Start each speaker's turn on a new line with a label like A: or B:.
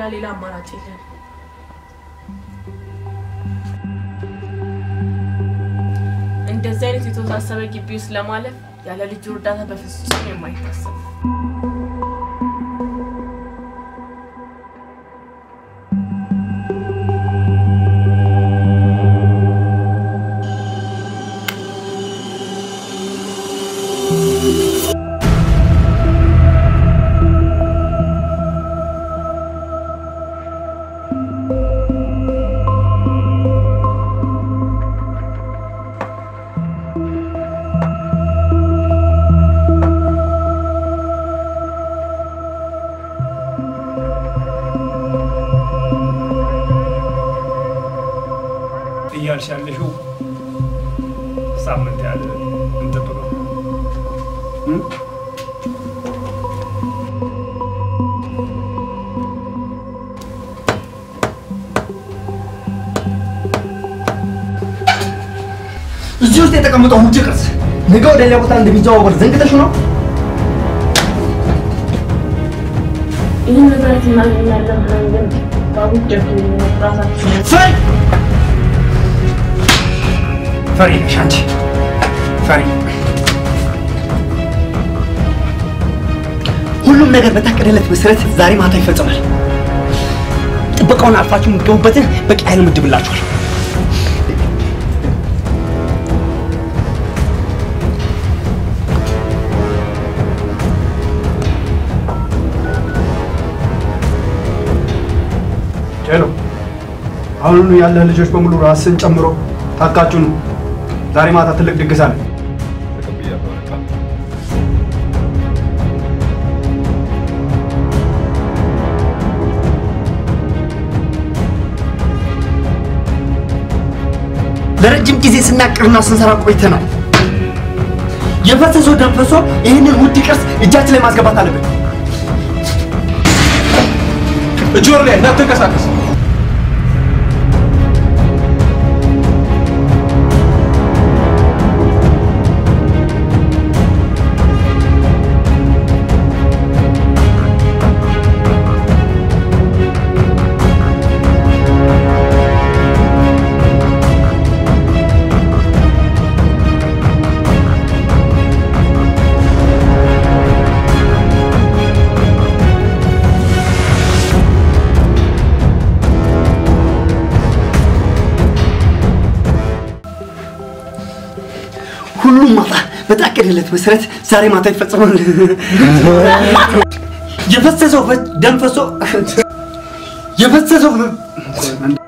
A: ሌላ አማራጭ የለን። እንደዚህ አይነት የተወሳሰበ ግቢ ውስጥ ለማለፍ ያለ ልጁ እርዳታ በፍጹም የማይታሰብ ነው።
B: እያልሽ ያለሽው ሳምንት ያህል እንጠብቀው።
C: እዚህ ውስጥ የተቀመጠው ውጭ ቅርስ ነገ ወደ ሌላ ቦታ እንደሚዘዋወር ዘንግተሽ ነው?
A: ይህን ንብረት እናገኛለን ብለን ግን ባቡጀቱ ራሳችን
C: ፈሪ ፈሪ ነሽ አንቺ ፈሪ። ሁሉም ነገር በታቀደለት መሰረት ዛሬ ማታ ይፈጸማል። ጥበቃውን አልፋችሁ የምትገቡበትን በቂ ኃይል ምድብላችኋል።
B: ሄሎ፣ አሁኑኑ ያለህ ልጆች በሙሉ ራስን ጨምሮ ታካችሁ ነው። ዛሬ ማታ ትልቅ ድግስ አለ።
C: ለረጅም ጊዜ ስናቅርና ስንሰራ ቆይተናል። የፈሰሰው ደም ፈሶ ይህንን ውድ ቅርስ እጃችን ላይ ማስገባት አለብን።
B: እጅ ወር ላይ እንዳትንቀሳቀስ።
C: ሁሉም ማታ በታቀደለት መሰረት ዛሬ ማታ ይፈጸማል። የፈሰሰው ደም ፈሶ የፈሰሰው